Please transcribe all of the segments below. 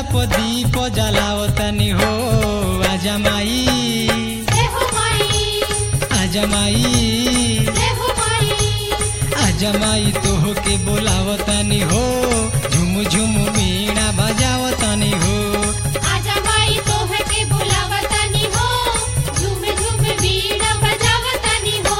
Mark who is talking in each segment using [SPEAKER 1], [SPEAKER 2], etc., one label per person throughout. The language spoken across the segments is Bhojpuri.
[SPEAKER 1] प दीप जलावतनी हो आजा माई
[SPEAKER 2] जय हो माई
[SPEAKER 1] आजा माई
[SPEAKER 2] जय हो माई
[SPEAKER 1] आजा माई तोह के बोलावतनी हो झुम झुम वीणा बजावतनी हो
[SPEAKER 2] आजा माई तोह के बुलावतानी हो झूम झूम वीणा बजावतानी हो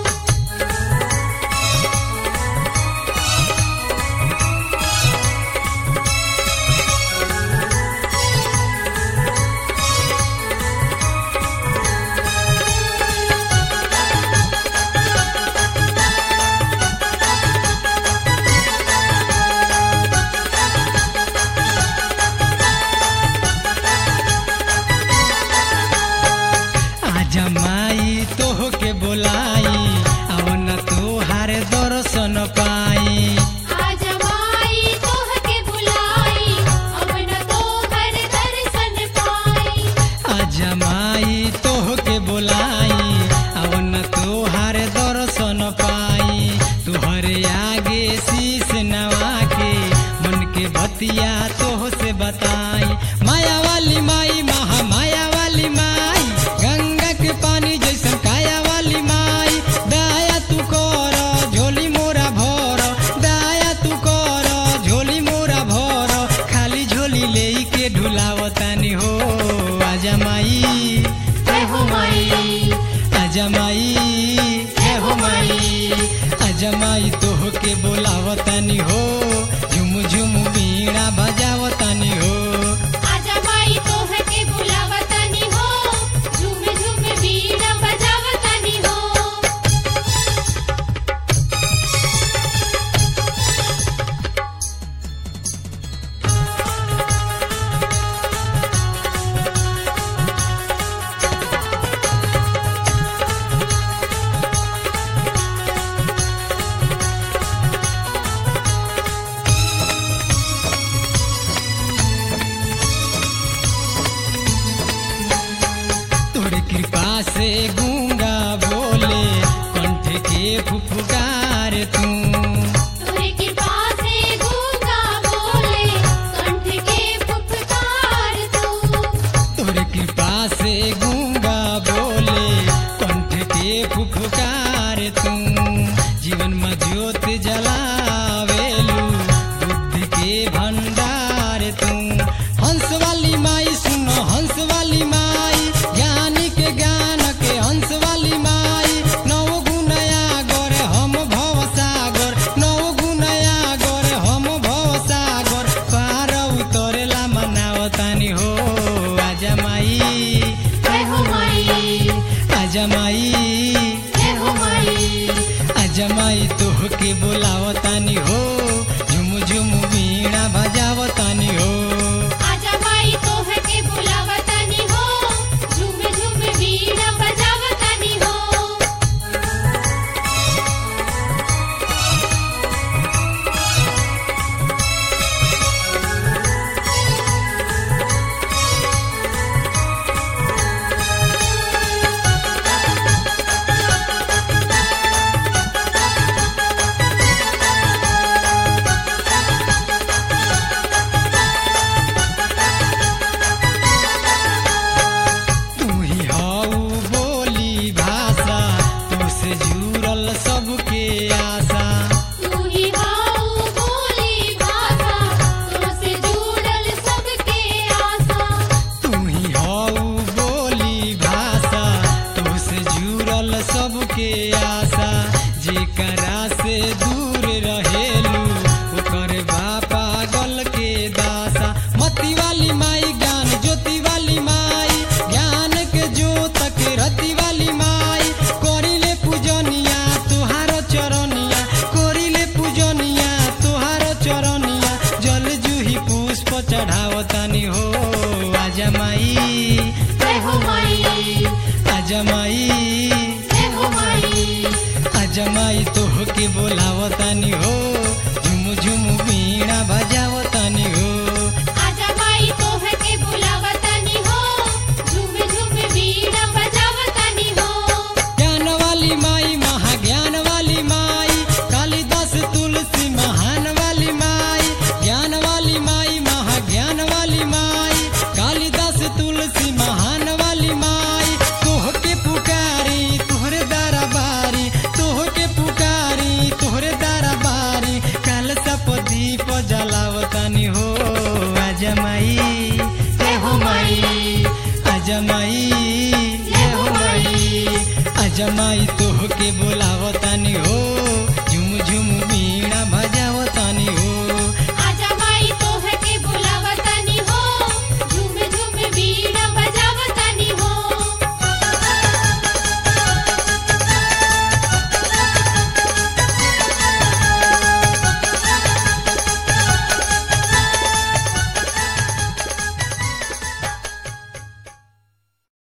[SPEAKER 1] आजा माई तोह के बोलाई अवन तोहार दर्शन पाई
[SPEAKER 2] आजा माई तोह के बुलाई अब न तोहर दर्शन पाई
[SPEAKER 1] आजा माई तोह के बोलाई अवन तोहार दर्शन पाई तुहरे आगे शीश नवा के मन के बतिया तोह से बताई माया वाली माई महा माया वाली माई गंगा के पानी जैसन काया वाली माई दया तू कर झोली मोरा भर दया तू कर झोली मोरा भर खाली झोली ले के ढुलावतानी हो आजा माई
[SPEAKER 2] जय हो माई
[SPEAKER 1] आजा माई जय हो माई आजा माई तोह के बोलावतानी हो झुम झुम वीणा बजावतानी हो
[SPEAKER 2] आजा माई तोह के बुलावतानी हो झूम झूम वीणा बजावतानी हो
[SPEAKER 1] तोरे कृपा से गूंगा बोले कंठ के फुफकार तू
[SPEAKER 2] तोरे कृपा से गूंगा बोले कंठ के पुकार तू
[SPEAKER 1] तोरे कृपा से गूंगा बोले कंठ के फुफकार तू जीवन में ज्योत जलावेलू बुद्धि के भंडार तू हंस वाली माई सुनो हंस वाली माई ज्ञानी के ज्ञान के हंस वाली माई नौ गुणया गोर हम भव सागर नौ गुणया गोर हम भव सागर पार उतरेला मनावतानी हो आजा माई
[SPEAKER 2] जय हो माई
[SPEAKER 1] आजा माई
[SPEAKER 2] जय हो माई
[SPEAKER 1] आजा माई तोह के बोलावतानी हो झुम झुम वीणा बजावतानी हो
[SPEAKER 2] आजा माई तोह के बुलावतानी हो झूम झूम वीणा बजावतानी हो
[SPEAKER 1] तू ही हऊ बोली भाषा तू से जुड़ल सबके आशा
[SPEAKER 2] तू ही हाउ बोली भाषा तुमसे जुड़ल सबके आशा
[SPEAKER 1] तू ही हऊ बोली भाषा तू से जुड़ल सबके आशा जेकरा से दूर रहेलू ओकर बापा गल के दासा मती वाली माई ज्ञान ज्योति वाली माई ज्ञान के ज्योत के रति वाली माई करिले पूजनिया तुहार चरनिया करिले पूजनिया तुहार चरनिया जल जूही पुष्प चढ़ावतानी हो आजा माई
[SPEAKER 2] जय हो माई
[SPEAKER 1] आजा माई
[SPEAKER 2] जय हो माई
[SPEAKER 1] आजा माई तोह के बोलावतानी हो झुम झुम वीणा बजावतानी हो
[SPEAKER 2] आजा माई तोह के बुलावतानी हो झूम झूम वीणा बजावतानी हो
[SPEAKER 1] ज्ञान वाली माई महाज्ञान वाली माई कालिदास तुलसी महान वाली माई ज्ञान वाली माई महाज्ञान वाली माई पर दीप जलावतानी हो अजमाई जय हो माई अजमाई जय हो माई अजमाई तोह के बोलावतानी हो झुम झुम मी